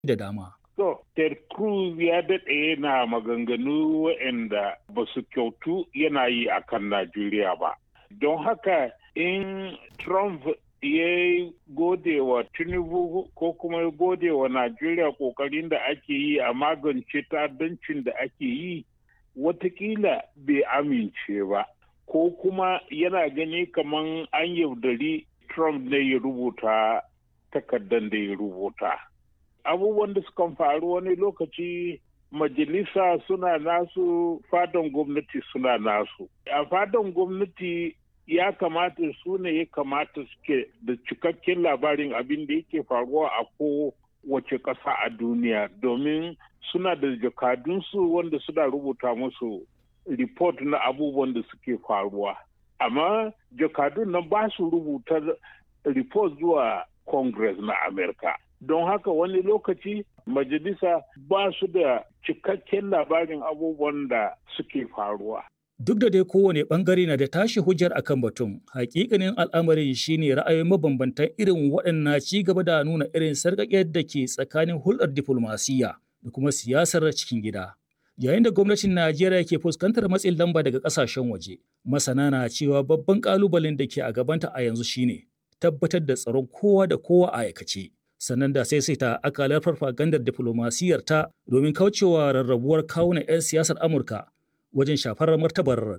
da dama. So, Ted Cruz ya daɗe yana maganganu waɗanda ba su kyautu yana yi a kan Najeriya ba. Don haka in Trump ya gode wa Tinubu ko kuma ya gode wa Najeriya ƙoƙarin da ake yi a magance ta'addancin da ake yi, watakila bai amince ba. Ko kuma yana gani kamar an yaudari Trump ne ya rubuta takardar da ya rubuta. abubuwan da sukan faru wani lokaci majalisa suna nasu fadan gwamnati suna nasu a fadan gwamnati ya kamata su ne ya kamata suke da cikakken labarin abin da yake faruwa a ko wace ƙasa a duniya domin suna da jakadunsu wanda suna rubuta musu report na abubuwan da suke faruwa amma jakadun nan ba su rubuta report zuwa congress na amerika don haka wani lokaci majalisa ba su da cikakken labarin abubuwan da suke faruwa. Duk da dai kowane bangare na da tashi hujjar akan batun, hakikanin al'amarin shine ra'ayoyin mabambantan irin waɗannan ci gaba da nuna irin sarƙaƙiyar da ke tsakanin hulɗar diflomasiyya da kuma siyasar cikin gida. Yayin da gwamnatin Najeriya ke fuskantar matsin lamba daga ƙasashen waje, masana na cewa babban ƙalubalen da ke a gabanta a yanzu shine tabbatar da tsaron kowa da kowa a aikace. sannan da sai ta akalar farfagandar diflomasiyyar ta domin kaucewa rarrabuwar kawunan 'yan siyasar Amurka wajen shafar martabar